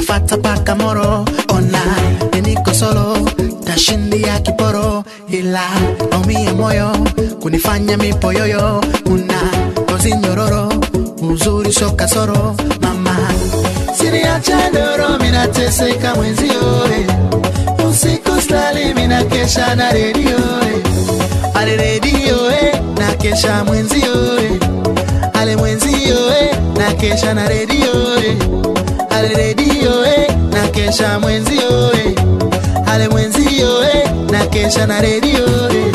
kunifata paka moro ona niniko solo tashindia kiporo ila naumia moyo kunifanya mipoyoyo una ngozi nyororo uzuri sio kasoro mama siniacha doro minateseka mwenzio eh. usiku stali minakesha na redio eh. ale redio eh. na kesha mwenzio eh. ale mwenzio eh. na kesha na redio eh. ale redio eh. na kesha mwenzio eh. ale mwenzio eh. na kesha na redio eh.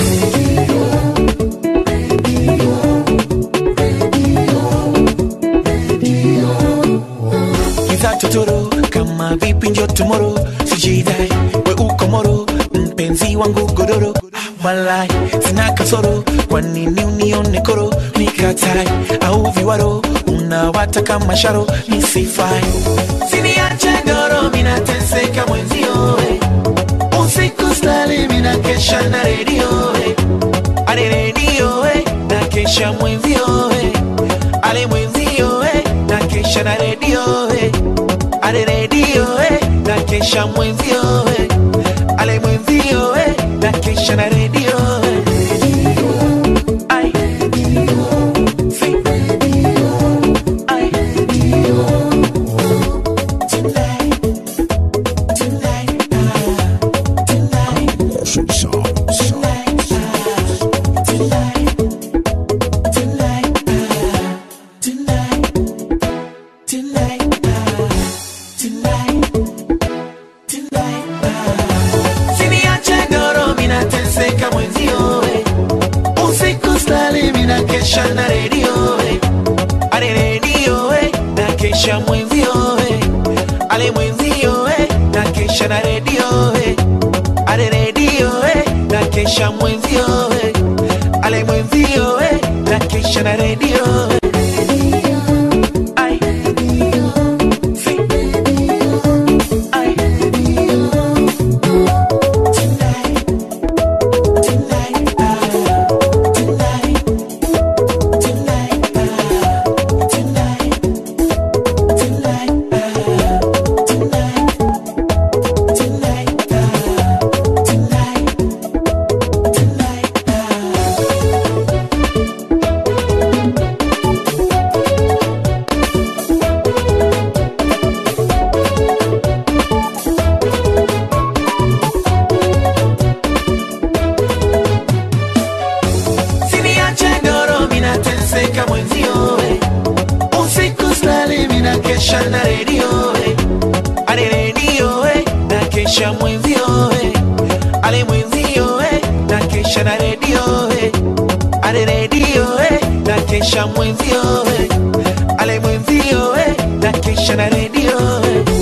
Kiza totoro kama vipi njo tomorrow sijidai we uko moro mpenzi wangu godoro walai sina kasoro kwa nini unione koro nikatai au viwaro unawataka masharo nisifai siniache doro minateseka mwenzio eh. usiku stali minakesha na redio eh. ale redio eh. na kesha mwenzio eh. ale mwenzio eh. na kesha na redio eh. ale redio eh. na kesha mwenzio eh. ale mwenzio eh. na kesha na redio eh. Ai. Si. Ai. Tonight. Tonight. Ah. Tonight. Tonight. Ah. Tonight. Tonight. Ah. Tonight. Tonight. Ah. Tonight. Tonight. Ah. Siniache doro minateseka mwenzio eh. usiku stali minakesha na redio eh. ale redio eh. na kesha mwenzio eh. ale mwenzio eh. na kesha na redio eh. ale redio eh. na kesha mwenzio eh. ale mwenzio eh. na kesha na redio eh. Ai. Si. Ai. Tonight. Tonight. Ah. Tonight. Tonight. Ah. Tonight. Tonight. Ah. Tonight. Tonight. Ah. Tonight. Tonight. Ah. Siniache doro minateseka mwenzio eh. usiku stali minakesha na redio eh. ale redio eh. na kesha mwenzio eh. ale mwenzio eh. na kesha na redio eh. ale redio eh. na kesha mwenzio eh. ale mwenzio eh. na kesha na redio eh.